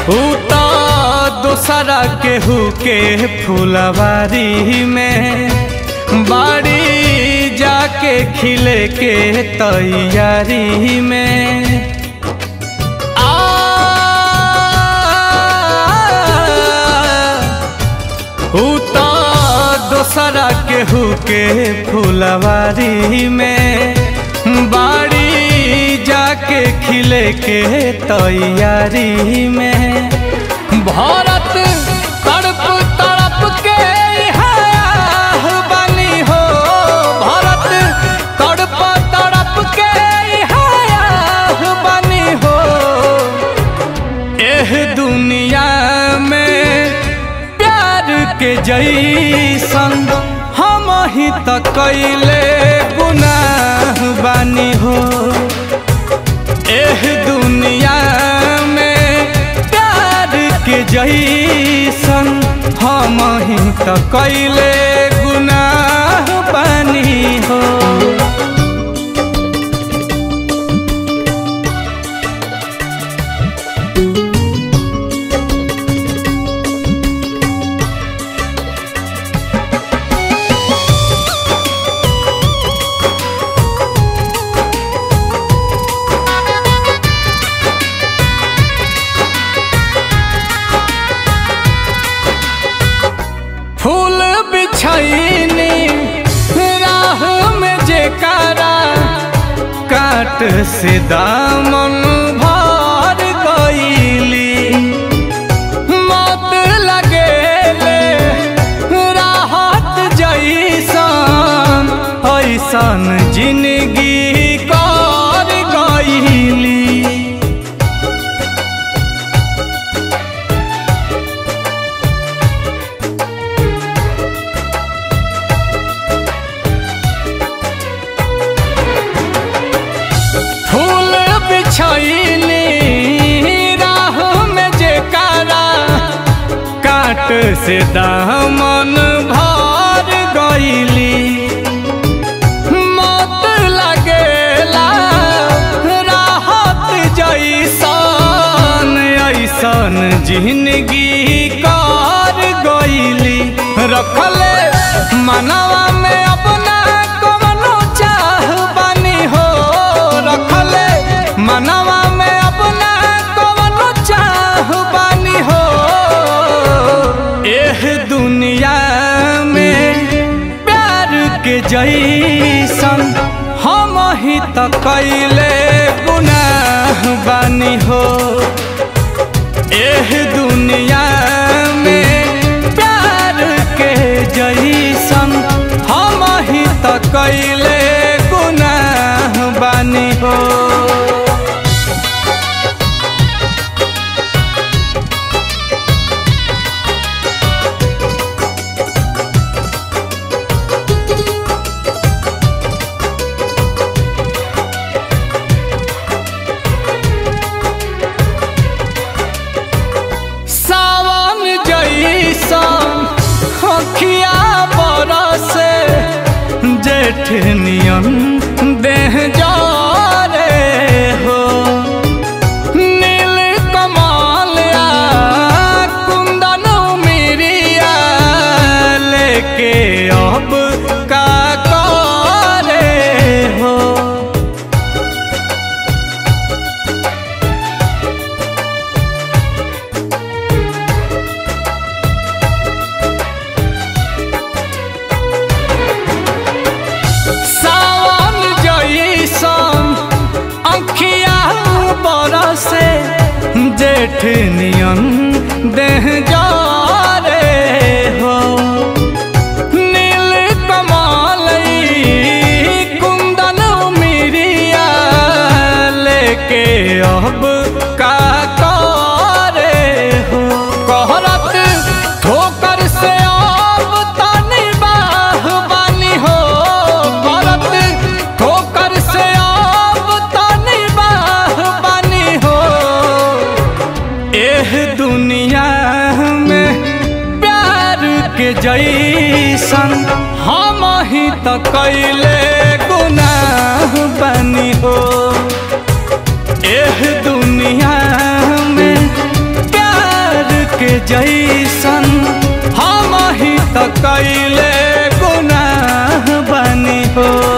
ऊ तो दोसरा केहू के फुलवारी में बाड़ी जाके खिले के तैयारी में आ ऊ तो दोसरा केहू के फुलवारी में बाड़ी जाके खिले के तैयारी में भारत तड़प तड़प के यहाँ बनी हो भारत तड़प तड़प के यहाँ बनी हो एह दुनिया में प्यार के जैसन हम ही त कैले गुनाह बानी हो एह दुनिया में प्यार के जैसन हम ही त कैले गुनाह बानी हो फूल बिछैनी राह में जेकारा काट से दामन भर गईली मत लगेले राहत जैसन ऐसन जिंदगी कर गईली फूल बिछैनी राह में जेकारा काट से दामन भर गईली मत लगेला राहत जैसन ऐसन जिंदगी कर गईली रखले मनवा में अपना कवनो चाह बनी हो रखले मनवा में अपना कवनो चाह बनी हो एह दुनिया में प्यार के जैसन हम ही त कैले गुनाह बानी हो एह दुनिया में प्यार के जैसन हम ही त कैले गुनाह बानी हो सावन जैसन अखिया बरसे जेठ नियन देह जारे हो नील कमलिया कुंदन मिरिया लेके अब का करे हो सावन जैसन अखिया बरसे जेठ नियन देह जारे हो नील कमलई कुंदन मिरिया लेके अब का करे हो कहरत ठोकर से अब तनी बाह बानी हो करत ठोकर से अब तनी बाह बानी हो एह दुनिया में प्यार के जैसन हम ही त कैले गुनाह बनी हो एह दुनिया में प्यार जैसन हम ही त कैले गुनाह बनी हो